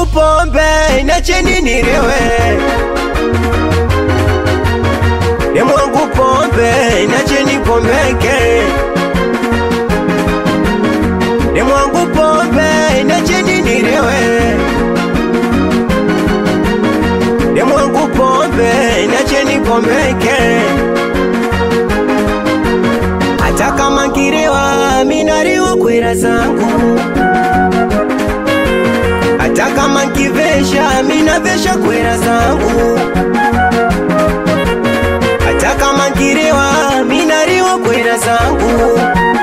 mwangu pombe nacheni nirewe Demu wangu pombe nacheni pombeke Demu wangu pombe nacheni nirewe Demu wangu pombe nacheni pombeke hata kama nkirewa minariwa kwera zangu hata kama nkivesha minavesha kwera zangu hata kama nkirewa minariwa kwera zangu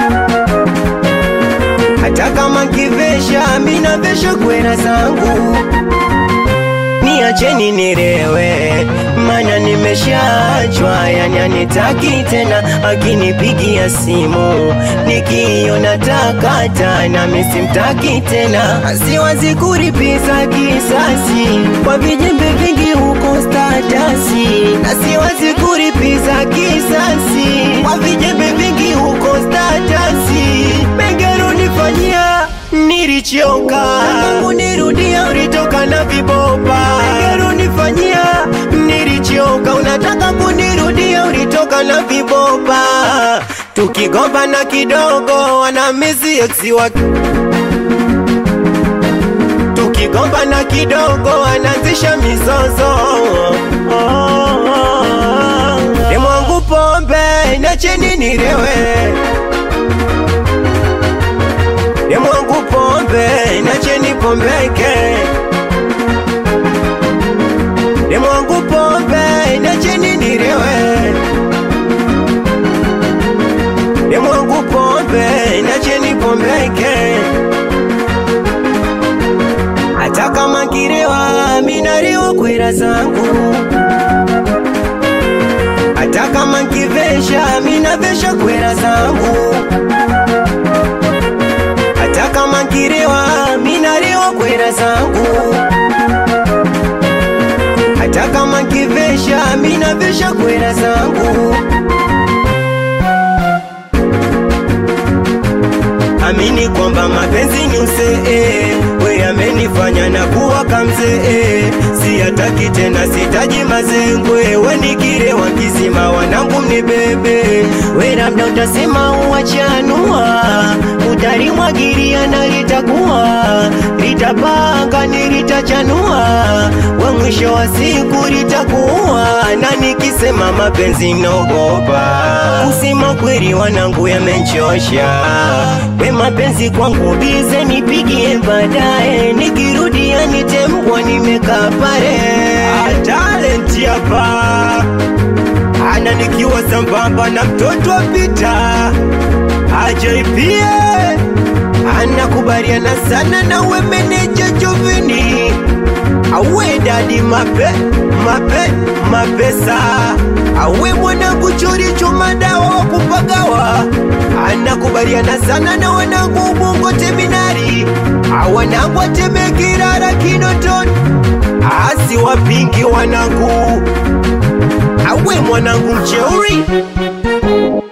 hata kama nkivesha minavesha kwera zangu niacheni nirewe, mana nimeshachwa, yani anitaki tena. Akinipigia simu nikiona takata, nami simtaki tena. Siwazi kuripiza kisasi kwa vijembe vingi huko statasi, na siwazi kuripiza kisasi kwa vijembe vingi huko statasi. Megero nifanyia nilichoka, Mungu nirudia, ulitoka na vibopa. Megero nifanyia nilichoka, unataka kunirudia, ulitoka na vibopa. Tukigombana kidogo, wanamisi eksi wa tukigombana kidogo, wanaanzisha mizozo. Demu wangu pombe, nacheni nirewe Demu wangu pombe, nacheni pombeke. Demu wangu pombe, nacheni nirewe. Demu wangu pombe, nacheni pombeke. Hata kama nkirewa, minariwa kwera zangu. Hata kama nkivesha, minavesha kwera zangu hata kama nkirewa minariwa kwera zangu hata kama nkivesha minavesha kwera zangu amini kwamba mapenzi ni usee we amenifanya na kuwa kamzee siyataki tena sitaji mazengwe we nikirewa kizima wanangu mnibebe we labda utasema uwachanua utalimwagiria na litakuwa litapanga ni litachanua we mwisho wa siku litakuwa na nikisema mapenzi nogopa kusema kweli wanangu yamenchosha we mapenzi kwangu bize nipigie baadaye nikirudia nitembwa nimekaa pale talenti hapa ana nikiwa sambamba na mtoto wa pita ajaipie anakubaliana sana na we meneja Jovini awe dadi mape mape mapesa awe mwanangu choricho madawa wa kupagawa anakubaliana sana na wanangu ubungo teminari awanangu atemekirara kinoton asi wapingi wanangu awe mwanangu mcheuri